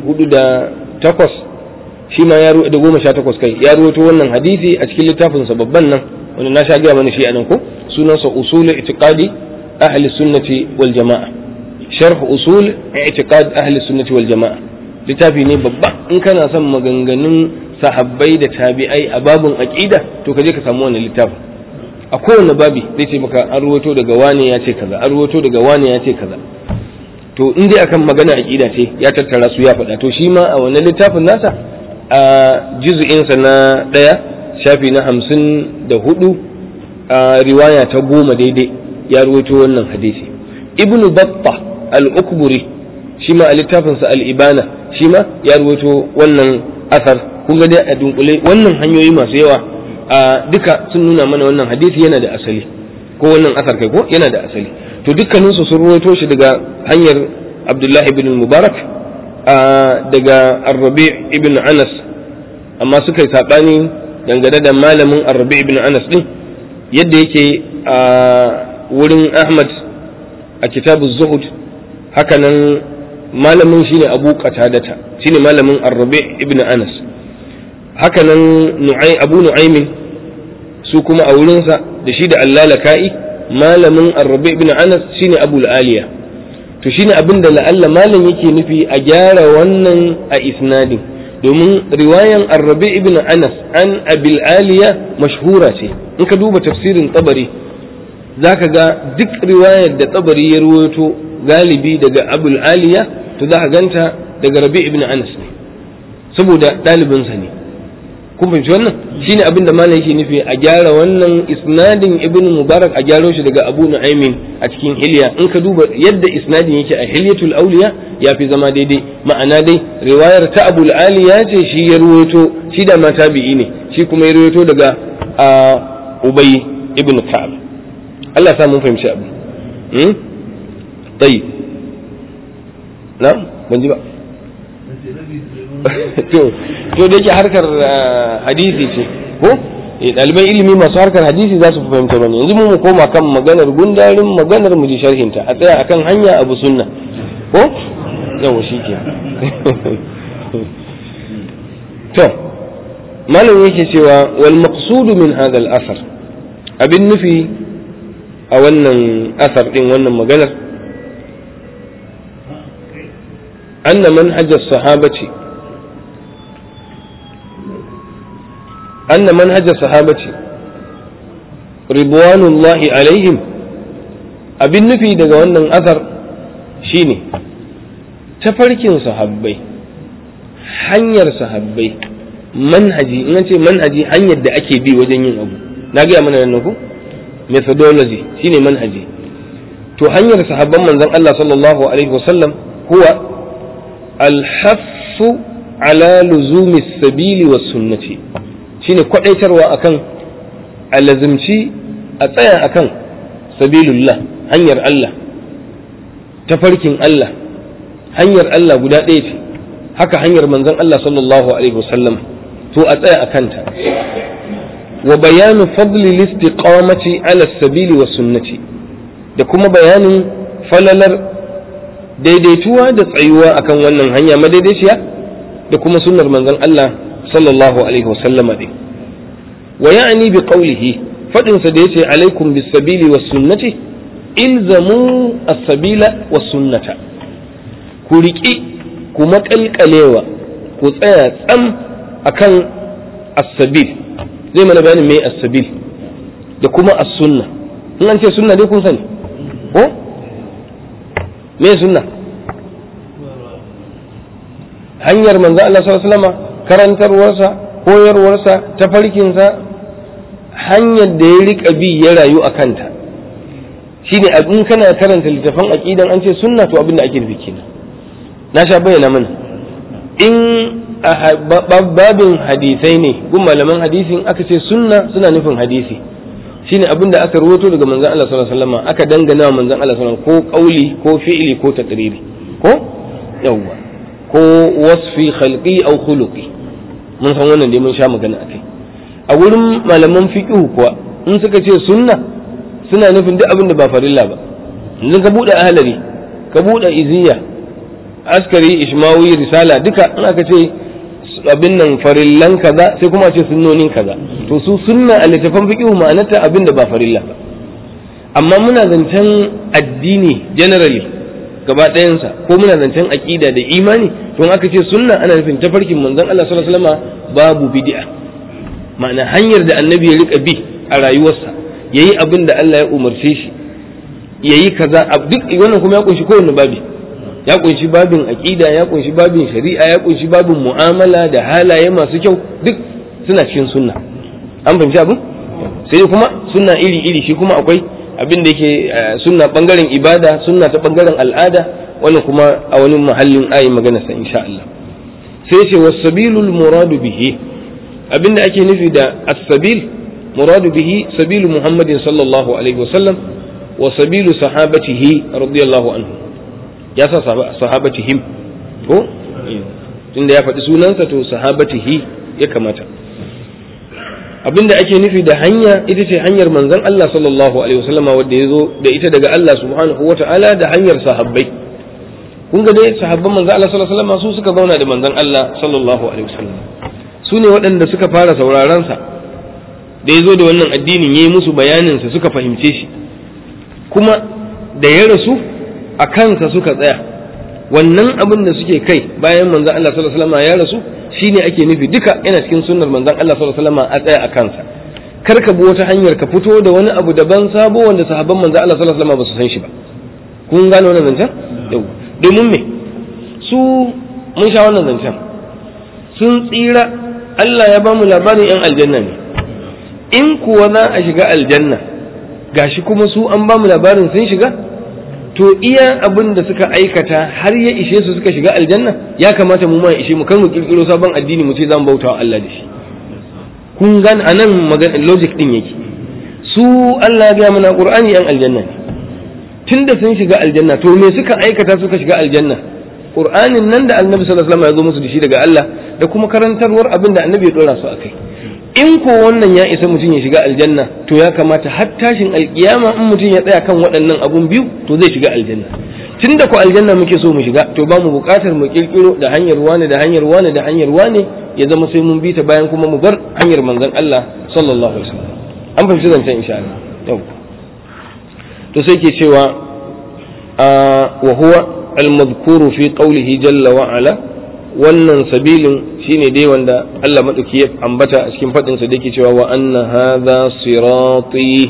408 shi ma ya da goma sha takwas kai ya rawaito wannan hadisi a cikin littafin sa babban nan wanda na sha gaya mana shi anan ko sunansa usul itiqadi أهل السنة والجماعة شرح أصول اعتقاد أهل السنة والجماعة littafi ne babba in kana son maganganun sahabbai da tabi'ai a babun aqida to ka je ka samu wannan littafin a kowane babi zai ce maka an ruwato daga wane ya ce kaza an ruwato daga wane ya ce kaza to in dai akan magana aqida ce ya tattara su ya faɗa to shi ma a wannan littafin nasa a juz'insa na ɗaya shafi na hamsin da hudu a riwaya ta goma daidai ya ruwaito wannan hadisi ibn batta al-ukburi shi ma a littafinsa al-ibana shi ma ya ruwaito wannan asar kun ga dai a dunkule wannan hanyoyi masu yawa a duka sun nuna mana wannan hadisi yana da asali ko wannan asar kai ko yana da asali to dukkaninsu sun ruwaito shi daga hanyar abdullahi ibn mubarak daga arrabi ibn anas amma suka yi saɓani dangane da malamin arrabi ibn anas din yadda yake a wurin Ahmad a kitabu Zuhud hakanan malamin shine Abu Qatadata shine malamin Ar-Rabi ibn Anas hakanan Nu'ay Abu Nu'aymin su kuma a wurinsa da shi da Allalaka'i malamin Ar-Rabi ibn Anas shine Abu Aliya to shine abin da la'alla malam yake nufi a gyara wannan a isnadin domin riwayan Ar-Rabi ibn Anas an Abil Aliya mashhura ce in ka duba tafsirin Tabari za ka ga duk riwayar da tsabari ya ruwaito galibi daga abul aliya to za ka ganta daga rabi ibn anas ne saboda ɗalibinsa ne kun fahimci wannan shine abin da malam yake nufi a gyara wannan isnadin ibn mubarak a gyaro shi daga abu nu'aymin a cikin hilya in ka duba yadda isnadin yake a hilyatul auliya ya fi zama daidai ma'ana dai riwayar ta abul aliya ce shi ya ruwaito shi da ma tabi'i ne shi kuma ya ruwaito daga ubay ibn ka'ab Allah sa mun fahimci abu hmm tayi na ban ji ba to to da yake harkar hadisi ce ko ɗaliban ilimi masu harkar hadisi za su fahimta bane yanzu mu koma kan maganar gundarin maganar mu ji sharhinta a tsaya akan hanya abu sunna ko yawa shi ke to malam yake cewa wal maqsudu min hadha al asar abin nufi a wannan asar din wannan maganar anna manhajar sahabati anna manhajar sahabati ridwanullahi alaihim abin nufi daga wannan asar shine tafarkin sahabbai hanyar sahabbai manhaji in ce manhaji hanyar da ake bi wajen yin abu na gaya mana nan ku methodology shine manhaji to hanyar sahabban manzon Allah sallallahu alaihi wasallam huwa alhaffu ala luzumi sabili was sunnati shine kwadaitarwa akan alazimci a tsaya akan sabilullah hanyar Allah tafarkin Allah hanyar Allah guda ɗaya ce haka hanyar manzon Allah sallallahu alaihi wasallam to a tsaya a kanta wa bayanu fadli listiqamati ala sabili wa sunnati da kuma bayanin falalar daidaituwa da tsayuwa akan wannan hanya madaidaiciya da kuma sunnar manzon Allah sallallahu alaihi wasallama din wa ya'ni bi qawlihi fadin sa da yace alaikum bis sabili was sunnati ilzamu as-sabila was sunnata ku riƙi ku maƙalƙalewa ku tsaya tsam akan as-sabil zai mana bayanin me as-sabil da kuma as-sunna in an ce sunna dai kun sani ko me sunna hanyar manzo Allah sallallahu alaihi wasallam karantarwarsa koyarwarsa tafarkinsa hanyar da ya rika bi ya rayu a kanta shine in kana karanta littafan aqidan an ce sunna to abin da ake nufi kenan na sha bayyana mana in babin hadisai ne gun malaman hadisin aka ce sunna suna nufin hadisi shine abin da aka rawaito daga manzon Allah sallallahu alaihi wasallam aka dangana wa manzon Allah sallallahu alaihi wasallam ko kauli ko fi'ili ko taqriri ko yawwa ko wasfi khalqi aw khuluqi mun san wannan dai mun sha magana akai a wurin malaman fiqh kuwa in suka ce sunna suna nufin duk abin da ba farilla ba yanzu ka bude ahlari ka bude iziya askari ishmawi risala duka in aka ce abin nan farillan kaza sai kuma ce sunnonin kaza to su sunna a littafan fiqh ma'anarta abin da ba farilla ba amma muna zancen addini generally gaba ɗayansa ko muna zancen aqida da imani to in aka ce sunna ana nufin tafarkin manzon Allah sallallahu alaihi wasallam babu bid'a ma'ana hanyar da annabi ya rika bi a rayuwarsa yayi abin da Allah ya umarce shi yayi kaza duk wannan kuma ya kunshi kowanne babi ya kunshi babin aƙida ya kunshi babin shari'a ya kunshi babin mu'amala da halaye masu kyau duk suna cikin sunna an fahimci abin sai kuma sunna iri iri shi kuma akwai abin da yake sunna bangaren ibada sunna ta bangaren al'ada wannan kuma a wani mahallin ayi magana sa insha Allah sai ce wasabilul muradu bihi abin da ake nufi da as-sabil muradu bihi sabilu muhammadin sallallahu alaihi wasallam wa sabilu sahabatihi radiyallahu anhu ya sa sahabatihim ko tunda ya faɗi sunansa to sahabatihi ya kamata abinda ake nufi da hanya ita ce hanyar manzon Allah sallallahu alaihi wasallama wanda ya zo da ita daga Allah subhanahu wata'ala da hanyar sahabbai kun ga dai sahabban manzon Allah sallallahu alaihi wasallama su suka zauna da manzon Allah sallallahu alaihi wasallam su ne waɗanda suka fara sauraron sa da ya zo da wannan addinin yayi musu bayanin sa suka fahimce shi kuma da ya rasu a kansa suka tsaya wannan abin da suke kai bayan manzon Allah sallallahu alaihi wasallam ya rasu shine ake nufi duka yana cikin sunnar manzon Allah sallallahu alaihi wasallam a tsaya a kansa kar ka bi wata hanyar ka fito da wani abu daban sabo wanda sahabban manzon Allah sallallahu alaihi wasallam ba su san shi ba kun gane wannan zancen yau domin me su mun sha wannan zancen sun tsira Allah ya ba mu labarin yan aljanna ne in kuwa za a shiga aljanna gashi kuma su an ba mu labarin sun shiga to iya abin da suka aikata har ya ishe su suka shiga aljanna ya kamata mu ma ishe mu kan mu kirkiro sabon addini mu ce zan bauta wa Allah da shi kun gan anan magana logic din yake su Allah ya ga mana Qur'ani yan aljanna ne tunda sun shiga aljanna to me suka aikata suka shiga aljanna Qur'anin nan da Annabi sallallahu alaihi wasallam ya zo musu da shi daga Allah da kuma karantarwar abin da Annabi ya dora su akai in ko wannan ya isa mutum ya shiga aljanna to ya kamata har tashin alkiyama in mutum ya tsaya kan waɗannan abun biyu to zai shiga aljanna tun da ku aljanna muke so mu shiga to ba mu buƙatar mu kirkiro da hanyar wane da hanyar wane da hanyar wane ya zama sai mun bi ta bayan kuma mu bar hanyar manzon Allah sallallahu alaihi wasallam an fahimci zancen insha Allah yau to sai ke cewa wa huwa al-madhkuru fi qawlihi jalla wa ala wannan sabilin shine dai wanda Allah maɗauki ya ambata a cikin faɗinsa da yake cewa wa anna hadha sirati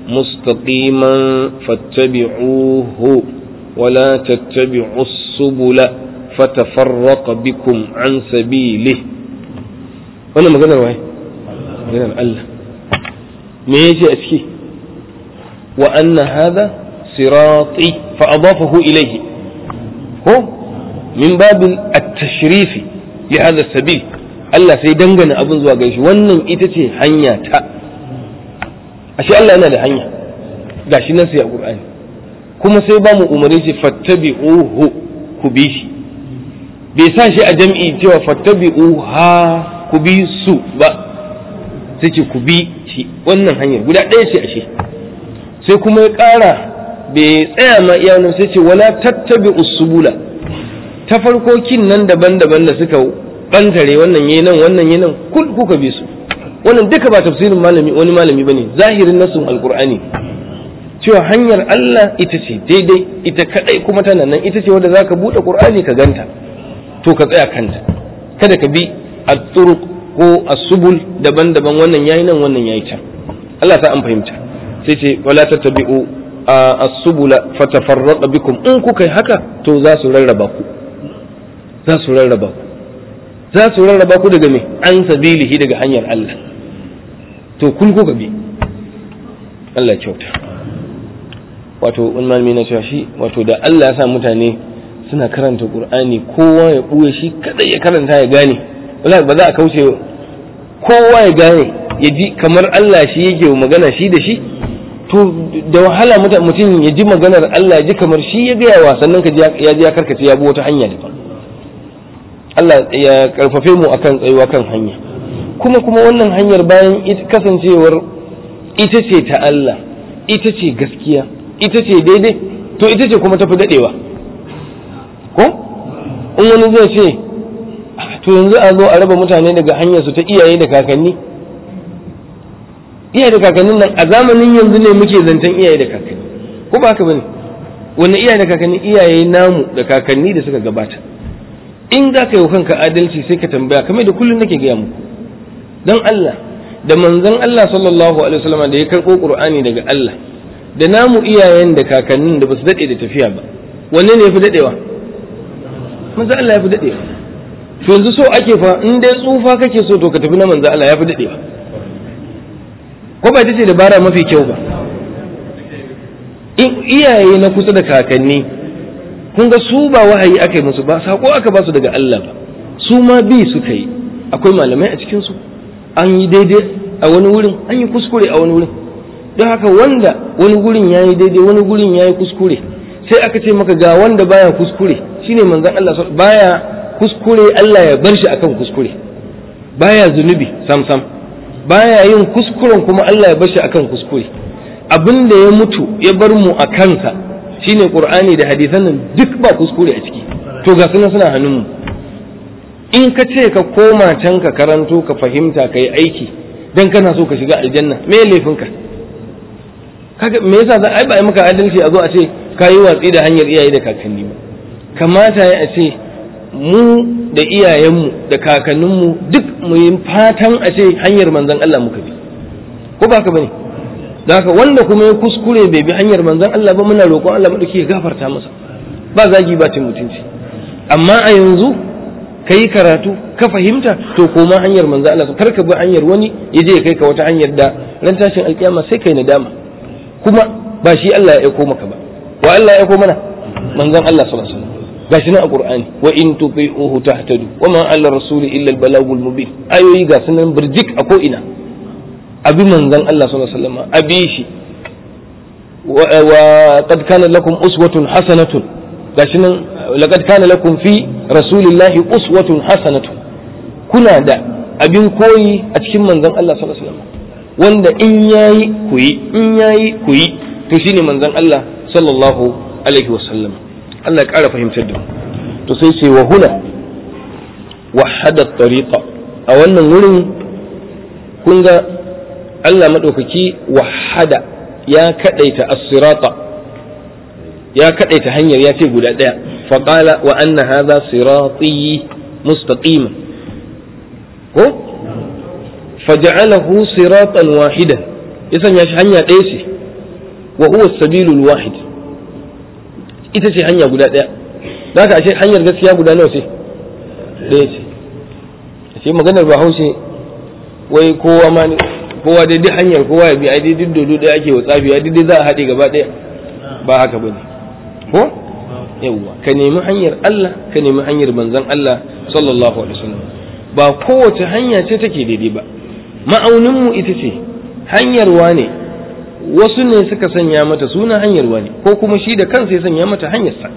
mustaqiman fattabi'uhu wa la tattabi'u subula fatafarraqa bikum an sabili wannan maganar waye maganar Allah me yace a ciki wa anna hadha sirati fa adafahu ilayhi ko min babil at-tashrif li hadha sabil Allah sai dangana abin zuwa gare shi wannan ita ce hanya ta ashe Allah yana da hanya gashi nan sai a Qur'ani kuma sai ba mu umarni ce fattabi'uhu ku bi shi bai sa shi a jam'i cewa fattabi'uha ku bi su ba sai ce ku bi shi wannan hanyar guda ɗaya ce ashe sai kuma ya ƙara bai tsaya ma iya nan sai ce wala tattabi usubula ta farkokin nan daban-daban da suka bantare wannan yayi nan wannan yayi nan kul kuka bi su wannan duka ba tafsirin malami wani malami bane zahirin nasun alqur'ani cewa hanyar Allah ita ce daidai ita kadai kuma tana nan ita ce wanda zaka bude qur'ani ka ganta to ka tsaya kanta kada ka bi at-turuq ko as-subul daban-daban wannan yayi nan wannan yayi can Allah ta an fahimta sai ce wala tattabi'u as-subula fatafarraqa bikum in kuka yi haka to za su rarraba ku za su rarraba ku za su rarraba ku daga me an sabilihi daga hanyar Allah to kun kuka bi Allah ya kyauta wato wani malami na cewa shi wato da Allah ya sa mutane suna karanta Qur'ani kowa ya buye shi kada ya karanta ya gane wallahi ba za a kauce kowa ya gane ya ji kamar Allah shi yake magana shi da shi to da wahala mutum ya ji maganar Allah ya ji kamar shi ya gaya wa sannan ka ya ji ya karkace ya bi wata hanya daban Allah ya karfafe mu akan tsayuwa kan hanya kuma kuma wannan hanyar bayan kasancewar ita ce ta Allah ita ce gaskiya ita ce daidai to ita ce kuma tafi dadewa ko in wani zai ce to yanzu a zo a raba mutane daga hanyar su ta iyaye da kakanni iyaye da kakannin nan a zamanin yanzu ne muke zancen iyaye da kakanni ko ba haka bane wanne iyaye da kakanni iyaye namu da kakanni da suka gabata in za ka yi kanka adalci sai ka tambaya kamar da kullum nake gaya muku don Allah da manzon Allah sallallahu alaihi wasallam da ya karɓo Qur'ani daga Allah da namu iyayen da kakannin da basu dade da tafiya ba wanne ne yafi dadewa manzon Allah yafi dadewa to yanzu so ake fa in dai tsufa kake so to ka tafi na manzon Allah yafi dadewa ko ba ita ce dabara mafi kyau ba in iyaye na kusa da kakanni kun ga su ba wahayi aka yi musu ba sako aka ba su daga Allah ba su ma bi suka yi akwai malamai a cikin su an yi daidai a wani wurin an yi kuskure a wani wurin don haka wanda wani gurin ya yi daidai wani gurin ya yi kuskure sai aka ce maka ga wanda baya kuskure shine manzon Allah baya kuskure Allah ya bar shi akan kuskure baya zunubi sam sam baya yin kuskuren kuma Allah ya bar shi akan kuskure abin da ya mutu ya bar mu a kansa shine qur'ani da hadisan nan duk ba kuskure a ciki to ga suna suna hannun mu in ka ce ka koma can ka karanto ka fahimta ka yi aiki dan kana so ka shiga aljanna me laifinka kaga me yasa ai ba ai maka adalci a zo a ce ka yi watsi da hanyar iyaye da kakanni ba kamata ya a ce mu da iyayenmu da kakanninmu duk mu yi fatan a ce hanyar manzon Allah muka bi ko ba ka bane haka wanda kuma ya kuskure bai bi hanyar manzon Allah ba muna roƙon Allah madauki ya gafarta masa ba zagi ba cin mutunci amma a yanzu ka yi karatu ka fahimta to koma hanyar manzon Allah kar ka bi hanyar wani ya je ya kai ka wata hanyar da ran tashin alkiyama sai kai nadama kuma ba shi Allah ya aiko maka ba wa Allah ya aiko mana manzon Allah sallallahu alaihi wasallam gashi nan a Qur'ani wa in tuti'uhu tahtadu wa ma 'ala rasuli illa al-balagul mubin ayoyi ga sunan birjik a ko ina abi manzon Allah sallallahu alaihi wasallam abi shi wa qad kana lakum uswatun hasanatun gashi nan laqad kana lakum fi rasulillahi uswatun hasanatun kuna da abin koyi a cikin manzon Allah sallallahu alaihi wasallam wanda in yayi ku yi in yayi ku yi to shine manzon Allah sallallahu alaihi wasallam Allah ya ƙara fahimtar da to sai ce wa huna wahada tariqa a wannan wurin kun ga Allah madaukaki wahada ya kadaita as-sirata ya kadaita hanyar ya ce guda daya faqala wa anna hadha sirati mustaqima ko faj'alahu siratan wahidan ya sanya shi hanya ɗaya ce wa huwa sabilul wahid ita ce hanya guda ɗaya za ka ashe hanyar gaskiya guda nawa ce ɗaya ce ashe maganar bahaushe wai kowa ma kowa dai duk hanyar kowa ya bi ai dai duk dodo ɗaya ake wa tsafi ai dai za a haɗe gaba ɗaya ba haka bane ko yawwa ka nemi hanyar Allah ka nemi hanyar manzon Allah sallallahu alaihi wasallam ba kowace hanya ce take daidai ba ma'aunin mu ita ce hanyar wane wasu ne suka sanya mata suna hanyar wane ko kuma shi da kansa ya sanya mata hanyarsa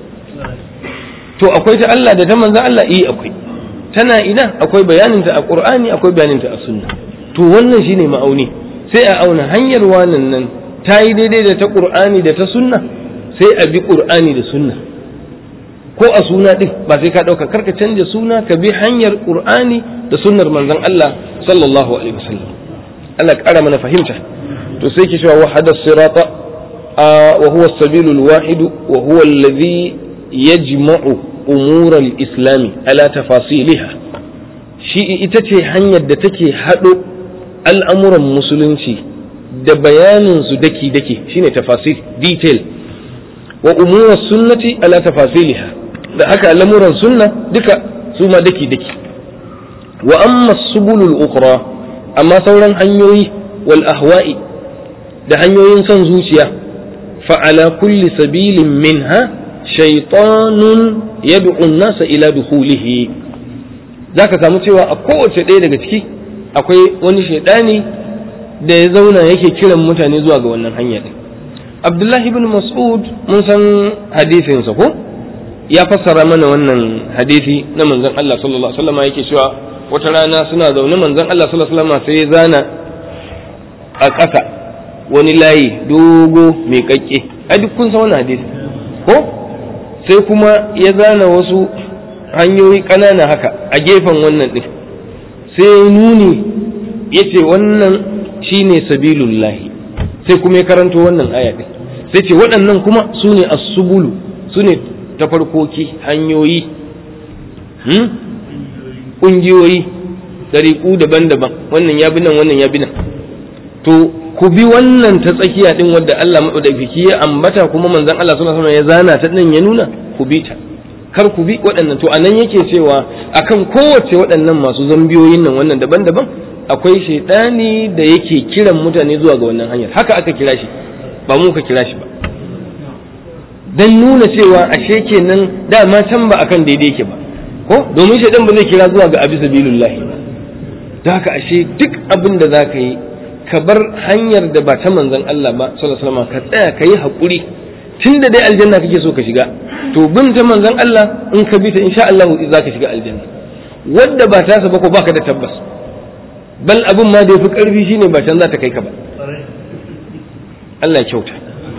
to akwai ta Allah da ta manzon Allah eh akwai tana ina akwai bayaninta a Qur'ani akwai bayaninta a sunna to wannan shine ma'auni sai a auna hanyar wannan nan ta yi daidai da ta Qur'ani da ta sunna sai a bi Qur'ani da sunna ko a suna ɗin ba sai ka ɗauka karka canja suna ka bi hanyar ƙur'ani da sunnar manzon Allah sallallahu alaihi wasallam Allah ƙara mana fahimta to sai ki cewa wahada sirata wa huwa sabilul wahid wa huwa alladhi yajma'u umur al-islam ala tafasiliha shi ita ce hanyar da take haɗo al'amuran musulunci da bayanin su daki daki shine tafasil detail wa umur sunnati ala tafasiliha da haka lamuran sunna duka su ma daki daki wa amma subulul ukhra amma sauran hanyoyi wal ahwa'i da hanyoyin son zuciya fa ala kulli sabilin minha shaytanun yad'u an-nasa ila dukhulihi zaka samu cewa a kowace ɗaya daga ciki akwai wani shaidani da ya zauna yake kiran mutane zuwa ga wannan hanya din Abdullahi ibn Mas'ud mun san hadisinsa ko ya fassara mana wannan hadisi na manzon Allah sallallahu alaihi wasallam yake cewa wata rana suna zaune manzon Allah sallallahu alaihi wasallam sai ya zana a ƙasa wani layi dogo mai kakke ai duk kun san wannan hadisi ko sai kuma ya zana wasu hanyoyi ƙanana haka a gefen wannan din sai nuni yace wannan shine sabilullahi sai kuma ya karanto wannan aya din sai ce waɗannan kuma su ne as-subulu su ne tafarkoki hanyoyi ƙungiyoyi ɗariƙu daban-daban wannan ya bi nan wannan ya bi nan to ku bi wannan ta tsakiya din wadda Allah maɗaukaki ya ambata kuma manzon Allah sallallahu alaihi ya zana ta nan ya nuna ku bi ta kar ku bi waɗannan to anan yake cewa akan kowace waɗannan masu zambiyoyin nan wannan daban-daban akwai shaidani da yake kiran mutane zuwa ga wannan hanyar haka aka kira shi ba mu ka kira shi ba dan nuna cewa ashe kenan dama can ba akan daidai yake ba ko domin shaidan ba zai kira zuwa ga abi sabilillahi ba da haka ashe duk abin da zaka yi ka bar hanyar da ba ta manzon Allah ba sallallahu alaihi wasallam ka tsaya ka yi hakuri tunda dai aljanna kake so ka shiga to bin ta manzon Allah in ka bi ta insha Allah za ka shiga aljanna wadda ba ta ba ko baka da tabbas bal abin ma da yafi karfi shine ba can za ta kai ka ba Allah ya kyauta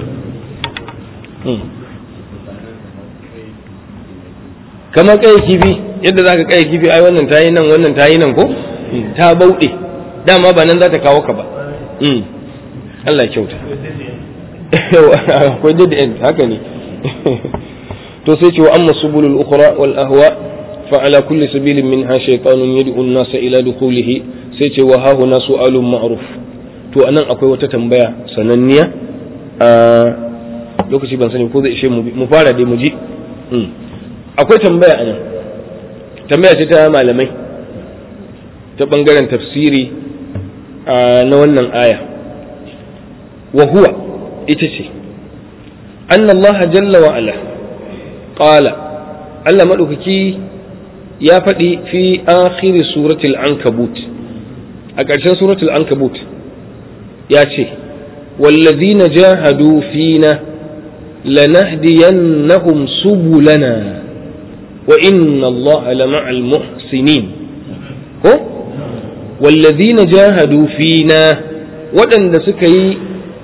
kamar kai kifi yadda za ka kai kifi ai wannan tayi nan wannan tayi nan ko ta bauɗe dama ba nan za ta kawo ka ba Allah ya kyauta akwai dead end haka ne to sai ce wa amma subulul ukhra wal ahwa fa ala kulli sabilin minha shaytanun yad'u an-nasa ila dukhulihi sai ce wa hahuna su'alun ma'ruf to anan akwai wata tambaya sananniya a lokaci ban sani ko zai ishe mu fara dai mu ji akwai tambaya anan tambaya ce ta malamai ta bangaren tafsiri na wannan aya wa huwa ita ce anna Allah jalla wa ala qala Allah madaukaki ya faɗi fi akhir suratul ankabut a ƙarshen suratul ankabut ya ce wallazina jahadu fina lanahdiyannahum subulana wa inna Allah lama'al muhsinin ko wallazina jahadu fina waɗanda suka yi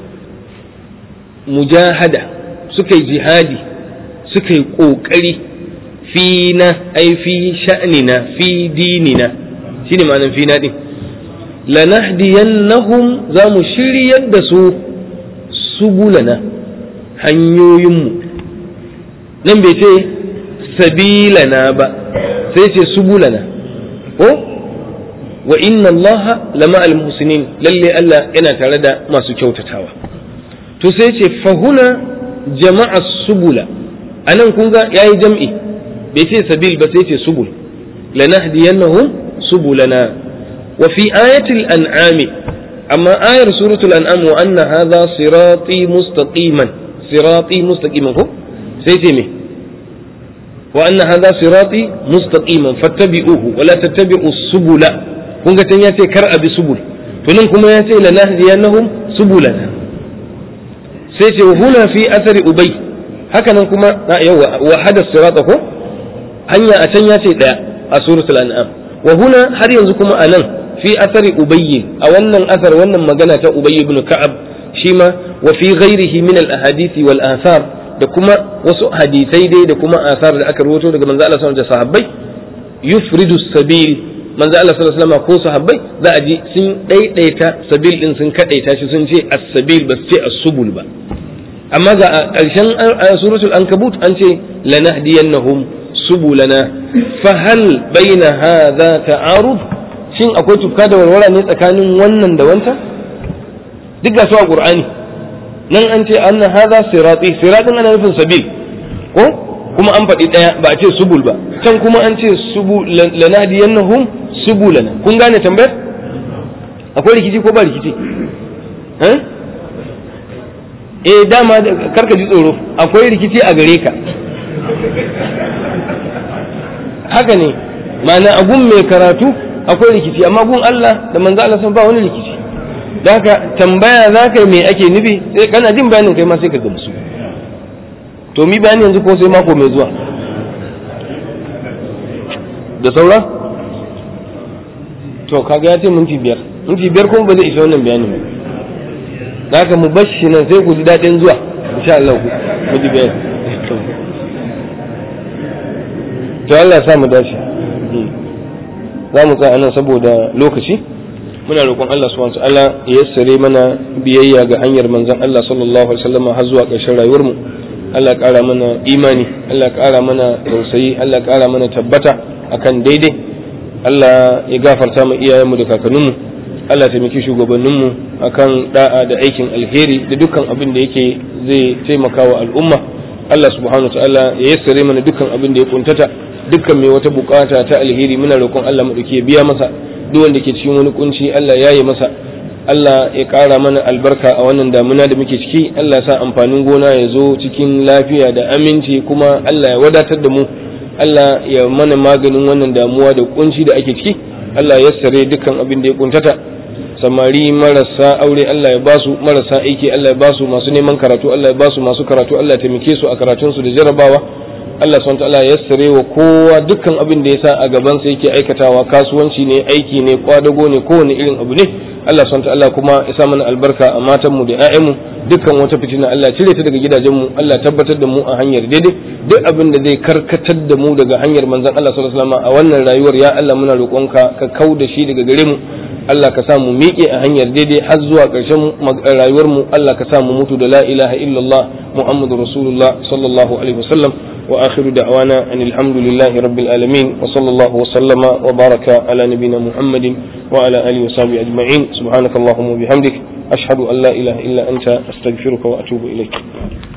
mujahada suka yi jihadi suka yi ƙoƙari fina ai fi sha'nina fi dinina shine ma'anar fina din lanahdiyannahum za mu shiryar da su subulana hanyoyinmu nan bai ce sabilana ba sai ce subulana ko wa inna allaha lama al-muhsinin lalle Allah yana tare da masu kyautatawa to sai ce fahuna jama'a subula anan kun ga yayi jam'i bai ce sabil ba sai ce subul lanahdiyannahum subulana wa fi ayatil an'ami amma ayar suratul an'am wa anna hadha sirati mustaqiman sirati mustaqiman ko sai ce me wa anna hadha sirati mustaqiman fattabi'uhu wa la tattabi'us subula kun ga tan yace kar abi subul to nan kuma yace lanahdiyannahum subulana sai ce huna fi athari ubay haka nan kuma yawa wa hada sirata ko hanya a can yace daya a suratul an'am wa huna har yanzu kuma anan fi athari ubay a wannan athar wannan magana ta ubay ibn ka'ab shi ma wa fi ghairihi min al ahadithi wal athar da kuma wasu hadisai dai da kuma asar da aka rawaito daga manzo Allah sallallahu alaihi wasallam da sahabbai yufridu sabil manzo Allah sallallahu alaihi wasallam ko sahabbai za a ji sun daidaita sabil din sun kadaita shi sun ce as-sabil ba su ce as-subul ba amma ga ƙarshen suratul ankabut an ce lanahdiyannahum subulana fa hal baina hadha ta'arud shin akwai tufka da warwara ne tsakanin wannan da wancan duk ga su a qur'ani nan an ce anna hadha sirati siratin ana nufin sabil ko kuma an faɗi ɗaya ba a ce subul ba can kuma an ce subul lanahdiyannahum subulana kun gane tambayar akwai rikici ko ba rikici eh dama karka ji tsoro akwai rikici a gare ka haka ne ma'ana a gun mai karatu akwai rikici amma gun Allah da manzo Allah sun ba wani rikici da haka tambaya za ka yi me ake nufi sai kana jin bayanin kai ma sai ka gamsu to mi bayani yanzu ko sai mako mai zuwa da saura to kaga ya ce minti biyar minti biyar kuma ba zai isa wannan bayanin ba da haka mu bashi nan sai ku ji daɗin zuwa insha Allah ku mu ji bayani to Allah ya sa mu dace za mu tsaya nan saboda lokaci muna roƙon Allah subhanahu wa ta'ala ya yassare mana biyayya ga hanyar manzon Allah sallallahu alaihi wasallam har zuwa ƙarshen rayuwar mu Allah ya ƙara mana imani Allah ya ƙara mana tausayi Allah ya ƙara mana tabbata akan daidai Allah ya gafarta mu iyayenmu da kakanninmu Allah ya taimaki shugabanninmu akan da'a da aikin alheri da dukkan abin da yake zai taimaka wa al'umma Allah subhanahu wa ta'ala ya yassare mana dukkan abin da ya kuntata dukkan mai wata bukata ta alheri muna roƙon Allah mu ya biya masa duk wanda ke cikin wani kunci Allah ya yi masa Allah ya ƙara mana albarka a wannan damuna da muke ciki Allah ya sa amfanin gona ya zo cikin lafiya da aminci kuma Allah ya wadatar da mu Allah ya mana maganin wannan damuwa da kunci da ake ciki Allah ya sare dukkan abin da ya kuntata samari marasa aure Allah ya basu marasa aiki Allah ya basu masu neman karatu Allah ya basu masu karatu Allah ya taimake su a karatunsu da jarabawa Allah subhanahu ta'ala ya sare wa kowa dukkan abin da ya sa a gaban sa yake aikatawa kasuwanci ne aiki ne kwadago ne kowane irin abu ne Allah subhanahu ta'ala kuma ya sa mana albarka a matan mu da ƴaƴan mu dukkan wata fitina Allah cire ta daga gidajen mu Allah tabbatar da mu a hanyar daidai duk abin da zai karkatar da mu daga hanyar manzon Allah sallallahu alaihi wasallam a wannan rayuwar ya Allah muna roƙonka ka kau da shi daga gare mu Allah ka sa mu miƙe a hanyar daidai har zuwa ƙarshen rayuwar mu Allah ka sa mu mutu da la ilaha illallah Muhammadu Rasulullah sallallahu alaihi wasallam wa akhiru da'wana anil hamdulillahi rabbil alamin wa sallallahu wa sallama wa baraka ala nabiyyina Muhammadin wa ala alihi wa sahbihi ajma'in subhanakallahumma wa bihamdik ashhadu an la ilaha illa anta astaghfiruka wa atubu ilaik